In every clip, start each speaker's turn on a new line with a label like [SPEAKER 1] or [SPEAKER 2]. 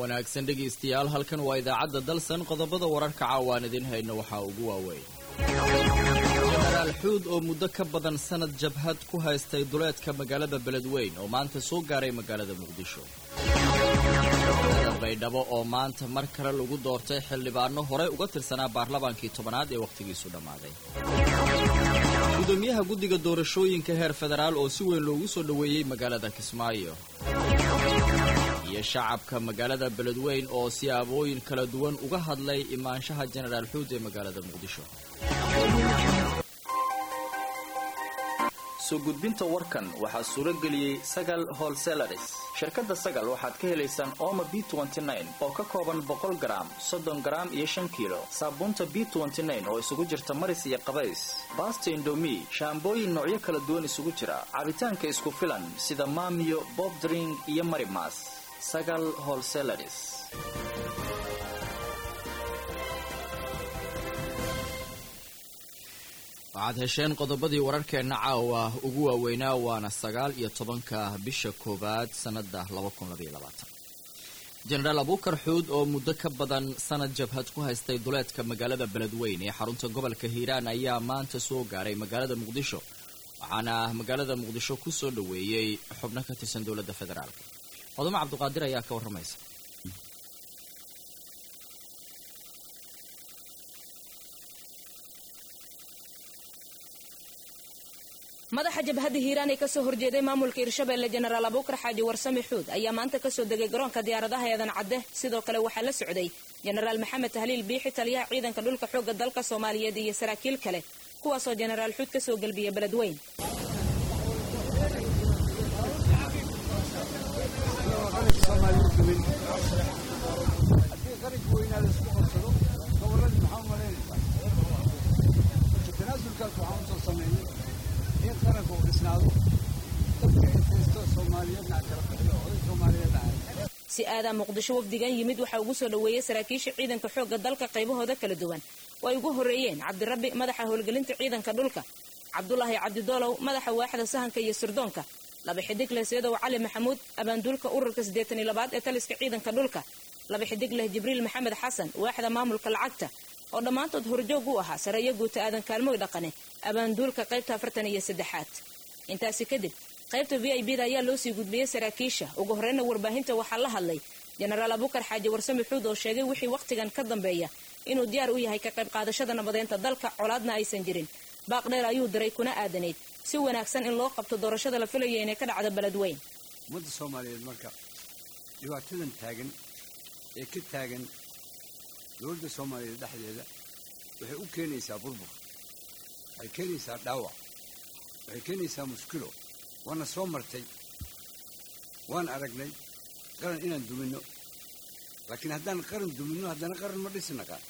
[SPEAKER 1] wanaagsan dhegaystayaal halkan waa idaacadda dalsan qodobada wararka caawaan idin hayno waxaa ugu waaweyn jenaraal xuud oo muddo ka badan sanad jabhad ku haystay duleedka magaalada beledweyn oo maanta soo gaaray magaalada muqdisho baydhabo oo maanta mar kale lagu doortay xildhibaano horey uga tirsanaa baarlamaankii tobanaad ee wakhtigiisu dhammaaday gudoomiyaha guddiga doorashooyinka heer federaal oo si weyn loogu soo dhoweeyey magaalada kismaayo iyo shacabka magaalada beledweyn oo siyaabooyin kala duwan uga hadlay imaanshaha jenaraal xuud ee magaalada muqdisho
[SPEAKER 2] soo gudbinta warkan waxaa suuro geliyey sagal holselaris shirkadda sagal waxaad ka helaysaan ooma b oo ka kooban boqol garaam soddon garaam iyo shan kiilo saabuunta b oo isugu jirta maris iyo qabays baasta indomi shaambooyin noocyo kala duwan isugu jira cabitaanka isku filan sida maamiyo bobdring iyo marimas sagal holselaris
[SPEAKER 1] waxaad hesheen qodobadii wararkeenna caawa ugu waaweynaa waana sagaal iyo tobanka bisha koowaad sannada jenaraal abuukar xuud oo muddo ka badan sanad jabhad ku haystay duleedka magaalada beledweyn ee xarunta gobolka hiiraan ayaa maanta soo gaaray magaalada muqdisho waxaana magaalada muqdisho ku soo dhoweeyey xubno ka tirsan dowladda federaalk hodamo cabdiqaadir ayaa ka warramaysa
[SPEAKER 3] madaxa jabhadda hiiraan ee kasoo horjeeday maamulka hirshabeelle jenaraal abuukar xaaji warsame xuud ayaa maanta kasoo degay garoonka diyaaradaha eedan cadde sidoo kale waxaa la socday jenaraal maxamed tahliil biixi taliyaha ciidanka dhulka xoogga dalka soomaaliyeed iyo saraakiil kale kuwaasoo jenaraal xuud kasoo gelbiya beledweyn si aadaa muqdisho wafdigan yimid waxaa ugu soo dhoweeyey saraakiisha ciidanka xoogga dalka qaybahooda kala duwan oo ay ugu horreeyeen cabdirabbi madaxa howlgelinta ciidanka dhulka cabdulaahi cabdidoolow madaxa waaxda sahanka iyo sirdoonka laba xidig leh seedow cali maxamuud abaanduulka ururka siddeetan iyo labaad ee taliska ciidanka dhulka laba xidig leh jibriil maxamed xasan waaxda maamulka lacagta oo dhammaantood horjoog u ahaa sareeyo guuta aadan kaalmooy dhaqane abaanduulka qaybta afartan iyo saddexaad intaasi kadib qaybta v i b da ayaa loo sii gudbiyey saraakiisha ugu horreyna warbaahinta waxaa la hadlay jenaraal abuukar xaaji warsame xuud oo sheegay wixii wakhtigan ka dambeeya inuu diyaar u yahay ka qayb qaadashada nabadeynta dalka colaadna aysan jirin baaq dheer ayuu diray kuna aadanayd si wanaagsan in loo qabto doorashada la filaya inay ka dhacdo beledweyn
[SPEAKER 4] ummadda soomaaliyeed marka dhibaatadan taagan ee ka taagan dowladda soomaaliyeed dhexdeeda waxay u keenaysaa burbur waxay keenaysaa dhaawac waxay keenaysaa mushkilo waana soo martay waan aragnay qaran inaan duminno laakiin haddaan qaran duminno haddana qaran ma dhisi naqaan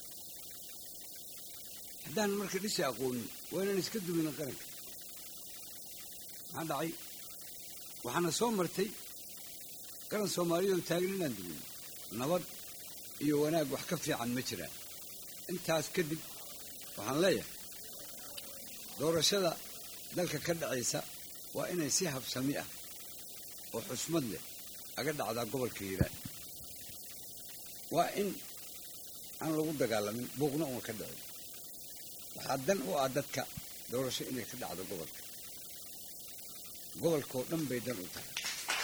[SPEAKER 4] haddaan marka dhisi aqoonin waa inaan iska dumino qaranka maxaa dhacay waxaana soo martay qaran soomaaliyeed oo taagan inaan duminno nabad iyo wanaag wax ka fiican ma jiraan intaas kadib waxaan leeyahay doorashada dalka ka dhacaysa waa inay si habsami ah oo xusmad leh aga dhacdaa gobolka hiiraan waa in aan lagu dagaalamin buuqna uuna ka dhicin waxaa dan u ah dadka doorasho inay ka dhacdo gobolka gobolkaoo dhan bay dan u tahay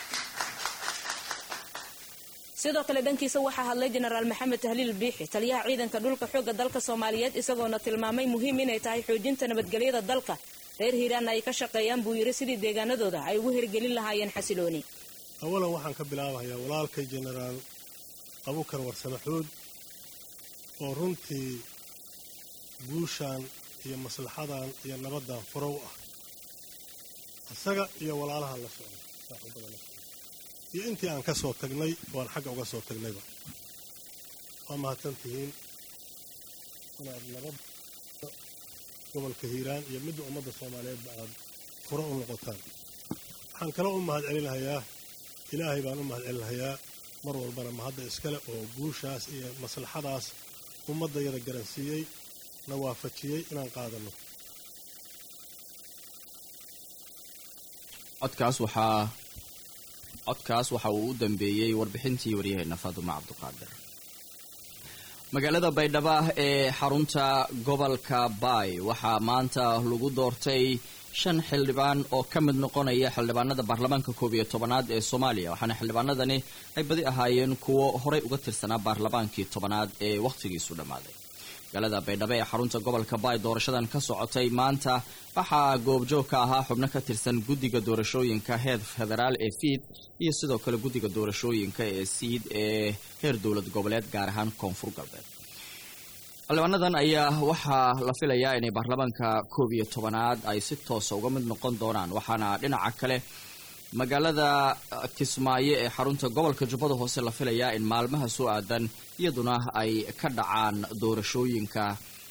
[SPEAKER 3] sidoo kale dhankiisa waxaa hadlay jenaraal maxamed tahliil biixi taliyaha ciidanka dhulka xoogga dalka soomaaliyeed isagoona tilmaamay muhiim inay tahay xoojinta nabadgelyada dalka reer hiiraanna ay ka shaqeeyaan buu yidhi sidii deegaanadooda ay ugu hirgelin lahaayeen xasilooni
[SPEAKER 5] awalan waxaan ka bilaabayaa walaalkay jenaraal abukar warsame xuud oo runtii guushaan iyo maslaxadan iyo nabaddan furow ah isaga iyo walaalahan la socday saaxiibada la socday iyo intii aan ka soo tagnay waan xagga uga soo tagnayba waa mahadsan tihiin inaad nabad gobolka hiiraan iyo midda ummadda soomaaliyeedba aad furo u noqotaan waxaan kala u mahad celinahayaa ilaahay baan u mahad celinahayaa mar walbana mahadda iskale oo guushaas iyo maslaxadaas ummaddayada garansiiyey na waafajiyey inaan qaadanno
[SPEAKER 1] codkaas waxaa codkaas waxa uu u dambeeyey warbixintii waryaheena faaduma cabduqaadir magaalada baydhabo ee xarunta gobolka baay waxaa maanta lagu doortay shan xildhibaan oo ka mid noqonaya xildhibaanada baarlamaanka koob iyo tobanaad ee soomaaliya waxaana xildhibaanadani ay badi ahaayeen kuwo horey uga tirsanaa baarlamaankii tobanaad ee wakhtigiisu dhammaaday magaalada baydhabo ee xarunta gobolka baay doorashadan ka socotay maanta waxaa goobjoog ka ahaa xubno ka tirsan guddiga doorashooyinka heer federaal ee fiid iyo sidoo kale guddiga doorashooyinka ee siid ee heer dowlad goboleed gaar ahaan koonfur galbeed xildhibaanadan ayaa waxaa la filayaa inay baarlamaanka koob iyo tobanaad ay si toosa uga mid noqon doonaan waxaana dhinaca kale magaalada kismaayo ee xarunta gobolka jubbada hoose la filayaa in maalmaha soo aadan iyaduna ay ka dhacaan doorashooyinka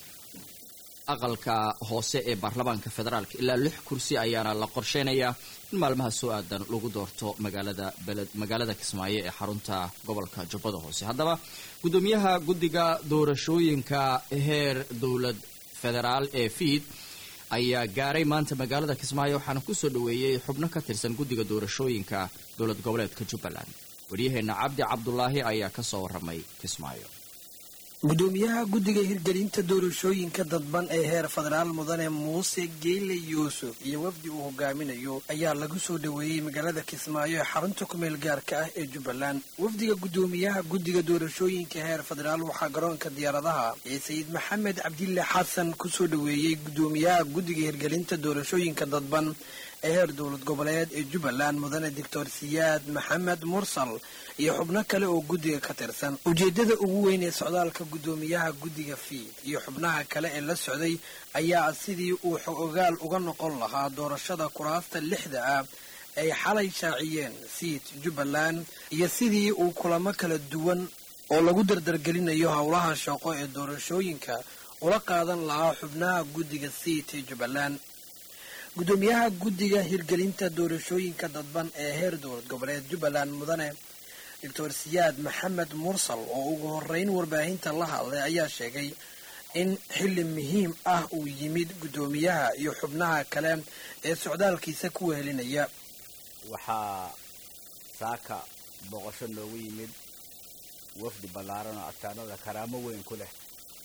[SPEAKER 1] aqalka hoose ee baarlamaanka federaalka ilaa lix kursi ayaana la qorsheynayaa in maalmaha soo aadan lagu doorto magaalada beled magaalada kismaayo ee xarunta gobolka jubbada hoose haddaba guddoomiyaha guddiga doorashooyinka heer dowlad federaal ee fiid ayaa gaaray maanta magaalada kismaayo waxaana kusoo dhaweeyey xubno ka tirsan guddiga doorashooyinka dowlad goboleedka jubbaland waryaheena cabdi cabdulaahi ayaa kasoo waramay kismaayo
[SPEAKER 6] gudoomiyaha guddiga hirgelinta doorashooyinka dadban ee heer federaal mudane muuse geyle yuusuf iyo wafdi uu hogaaminayo ayaa lagu soo dhoweeyey magaalada kismaayo ee xarunta kumeel gaarka ah ee jubbaland wafdiga gudoomiyaha guddiga doorashooyinka heer federaal waxaa garoonka diyaaradaha ee sayid maxamed cabdille xasan kusoo dhoweeyey gudoomiyaha guddiga hirgelinta doorashooyinka dadban ee heer dowlad goboleed ee jubbaland mudane doctor siyaad maxamed mursal iyo xubno kale oo guddiga ka tirsan ujeeddada ugu weyn ee socdaalka guddoomiyaha guddiga fiid iyo xubnaha kale ee la socday ayaa sidii uu xog-ogaal uga noqon lahaa doorashada kuraasta lixda ah ay xalay shaaciyeen siid jubbaland iyo sidii uu kulamo kala duwan oo lagu dardargelinayo howlaha shaqo ee doorashooyinka ula qaadan lahaa xubnaha guddiga siid ee jubbaland guddoomiyaha guddiga hirgelinta doorashooyinka dadban ee heer dowlad goboleed jubbaland mudane doctor siyaad maxamed mursal oo ugu horeyn warbaahinta la hadlay ayaa sheegay in xilli muhiim ah uu yimid guddoomiyaha iyo xubnaha kale ee socdaalkiisa ku wehelinaya
[SPEAKER 7] waxaa saaka boqosho noogu yimid wafdi ballaaran oo agtaanada karaamo weyn ku leh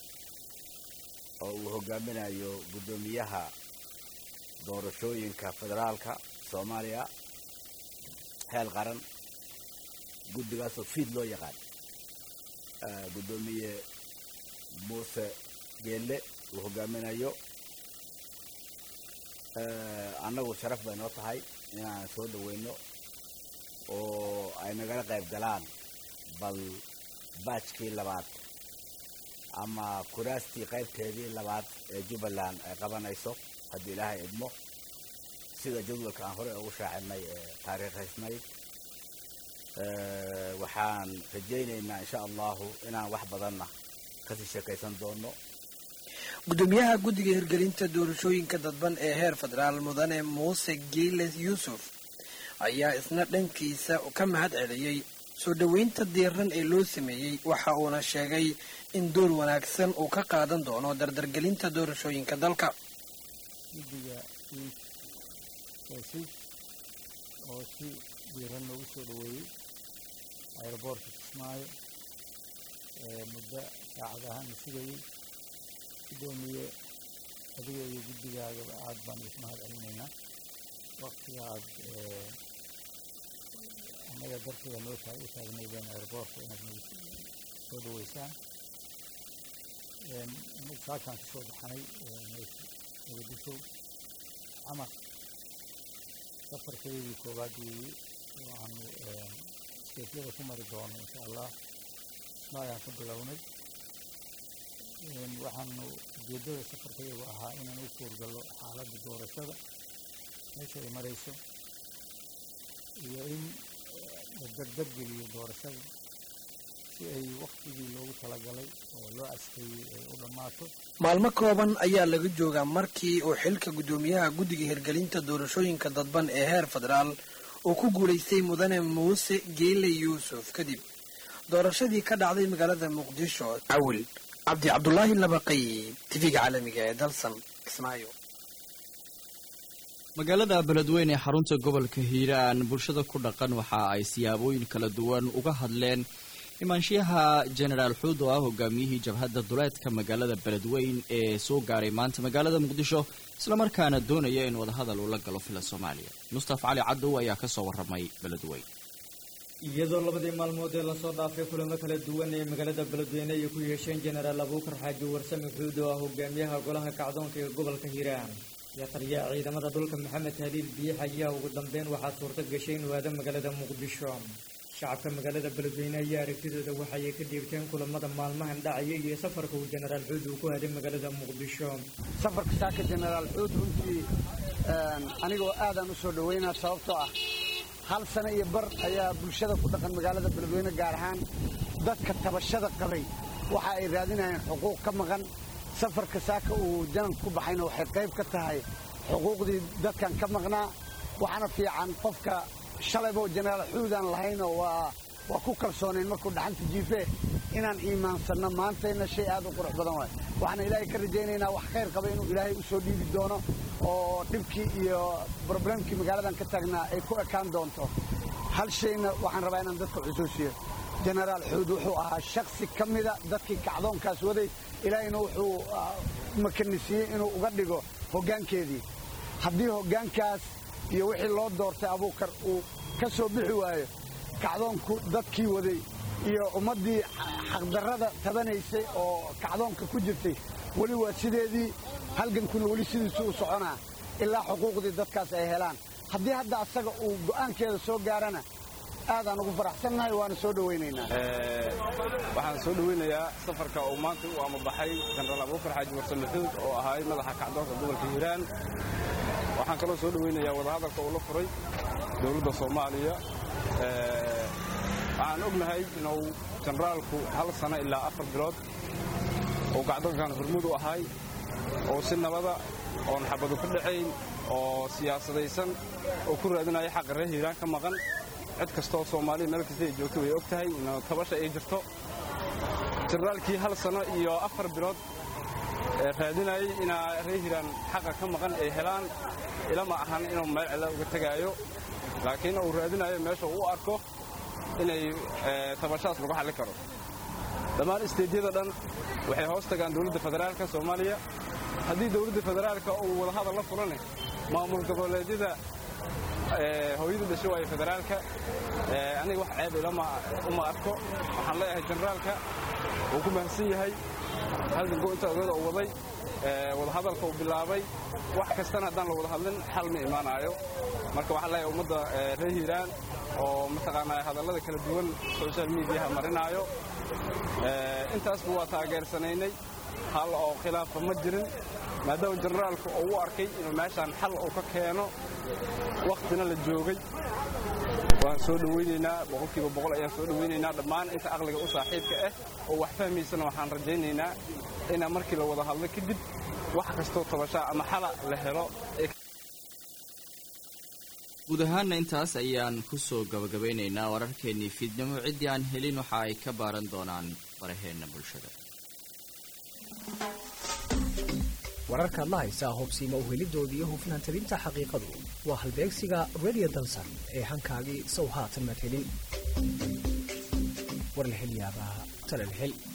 [SPEAKER 7] oo uu hogaaminayo guddoomiyaha doorashooyinka federaalka soomaaliya heel qaran guddigaasoo fiid loo yaqaan guddoomiye muuse geelle uu hogaaminayo annagu sharaf bay noo tahay inaan soo dhaweyno oo ay nagala qayb galaan bal baajkii labaad ama kuraastii qaybteedii labaad ee jubbaland ay qabanayso haddii ilaahay idmo sida jadwalka aan horey ugu shaacinay ee taariikhaysnayd waxaan rajaynaynaa insha allahu inaan wax badanna kasii sheekaysan doono
[SPEAKER 6] guddoomiyaha guddiga hirgelinta doorashooyinka dadban ee heer federaal mudane muuse geele yuusuf ayaa isna dhankiisa ka mahad celiyey soo dhoweynta diiran ee loo sameeyey waxa uuna sheegay in door wanaagsan uu ka qaadan doono dardargelinta doorashooyinka dalka
[SPEAKER 8] guddiga iid eesiid oo si diiran loogu soo dhoweeyey aeroboortka kismaayo muddo saacadahaan la sugayey guddoomiye adiga iyo guddigaagaba aad baan is mahad celinaynaa waktiga aad annaga darteeda noo taag u taagnaydeen aeroboortka inaad nagu soo dhaweysaan anagu saakaan ka soo baxnay muqdisho camar safarkeedii koowaad weeye oo aanu steefyada ku mari doono insha allah ismaayaan ka bilownay waxaanu ujeeddada safarkayagu ahaa inaan u kuurgallo xaaladda doorashada meesha ay marayso iyo in la dardargeliyo doorashada si ay waktigii loogu talagalay oo loo askeeyey ay u dhammaato
[SPEAKER 6] maalmo kooban ayaa laga joogaa markii uu xilka guddoomiyaha guddiga hirgelinta doorashooyinka dadban ee heer federaal uu ku guulaystay mudane muuse geele yuusuf kadib doorashadii ka dhacday magaalada muqdisho cawil cabdi cabdulaahi labaqay tv-ga caalamiga ee dalsan kismaayo
[SPEAKER 1] magaalada beledweyne ee xarunta gobolka hiiraan bulshada ku dhaqan waxa ay siyaabooyin kala duwan uga hadleen imaanshiyaha jenaraal xuud oo ah hogaamiyihii jabhadda duleedka magaalada beledweyn ee soo gaaray maanta magaalada muqdisho islamarkaana doonaya in wadahadal uu la galo fila soomaaliya mustafa cali cadow ayaa kasoo waramay beledweyn
[SPEAKER 9] iyadoo labadii maalmood ee lasoo dhaafay kulamo kala duwan ee magaalada beledweyne ay ku yeesheen jenaraal abuukar xaaji warsame xuud oo ah hogaamiyaha golaha kacdoonka ee gobolka hiiraan iyo taliyaha ciidamada dhulka maxamed haliil biix ayaa ugu dambeyn waxaa suurto gashay inuu aado magaalada muqdisho shacabka magaalada beledweyne ayaa aragtidooda waxay ka dhiibteen kulamada maalmahan dhacaya iyo safarka uu jenaraal xuud uu ku aaday magaalada muqdisho
[SPEAKER 10] safarka saaka jenaraal xuud runtii anigoo aadaan u soo dhoweynaa sababtoo ah hal sano iyo bar ayaa bulshada ku dhaqan magaalada beledweyne gaar ahaan dadka tabashada qabay waxa ay raadinayeen xuquuq ka maqan safarka saaka uu jananka ku baxayna waxay qayb ka tahay xuquuqdii dadkan ka maqnaa waxaana fiican qofka shalaybo jenaraal xuudaan lahaynoo waa waa ku kalsoonayn markuu dhaxanta jiife inaan iimaansanno maantayna shay aad u qurux badan waay waxaana ilaahay ka rajaynaynaa wax khayr qaba inuu ilaahay u soo dhiibi doono oo dhibkii iyo broblemkii magaaladan ka taagnaa ay ku ekaan doonto hal shayna waxaan rabaa inaan dadka xusuusiyo jenaraal xuud wuxuu ahaa shaksi ka mida dadkii kacdoonkaas waday ilaahayna wuxuu makanisiiyey inuu uga dhigo hoggaankeedii haddii hoggaankaas iyo wixii loo doortay abuukar uu ka soo bixi waayo kacdoonku dadkii waday iyo ummaddii xaqdarrada tabanaysay oo kacdoonka ku jirtay weli waa sideedii halgankuna weli sidiisu u soconaa ilaa xuquuqdii dadkaas ay helaan haddii hadda asaga uu go'aankeeda soo gaarana aadaan ugu faraxsannahay waana soo dhowaynaynaa
[SPEAKER 11] waxaan soo dhoweynayaa safarka uu maanta u amabaxay jenaraal abuukar xaaji warsame xuud oo ahaay madaxa kacdoonka gobolka hiiraan waxaan kaloo soo dhoweynayaa wadahadalka uu la furay dowladda soomaaliya waxaan ognahay inuu jenaraalku hal sano ilaa afar bilood uu kacdoonkan hormud u ahay oo si nabada oon xabadu ka dhacayn oo siyaasadaysan oo ku raadinaya xaqa reer hiiraan ka maqan cid kastaoo soomaaliya meel kasta ay joogto way og tahay in tabasha ay jirto jenaraalkii hal sano iyo afar bilood raadinayay inaa reer hiiraan xaqa ka maqan ay helaan ilama ahan inuu meel cilla uga tegaayo laakiin uu raadinayo meesha uu u arko inay tabashaas lagu xalli karo dhammaan isteedyada dhan waxay hoos tagaan dowladda federaalka soomaaliya haddii dowladda federaalka uu wadahadal la fulane maamul goboleedyada hooyada dhasho waaye federaalka aniga wax ceeb ilama uma arko waxaan leeyahay jenaraalka wuu ku mahadsan yahay halganku inta ogeeda uu waday wadahadalka uu bilaabay wax kastana haddaan la wada hadlin xal ma imaanaayo marka waxaan leeyahay ummadda reer hiiraan oo mataqaanaa hadallada kala duwan social mediaha marinaayo intaasba waa taageersanaynay hal oo khilaafa ma jirin maadaama jenaraalku uu u arkay inuu meeshaan xal uu ka keeno wakhtina la joogay waan soo dhowaynaynaa boqolkiiba boqol ayaan soo dhowaynaynaa dhammaan inta aqliga u saaxiibka ah oo wax fahmaysana waxaan rajaynaynaa inaa markii la wada hadlo kadib wax kastoo tabashaa ama xala la helo
[SPEAKER 1] guud ahaanna intaas ayaan ku soo gabagabaynaynaa wararkeennii fiidnimo ciddii aan helin waxa ay ka baaran doonaan baraheenna bulshada
[SPEAKER 12] wararkaad la haysaa hubsiima uhelidooda iyo hufnaan tabinta xaqiiqadu waa halbeegsiga radio dansan ee hankaagii sow haatan maad helin war la hel yaabaa tale la hel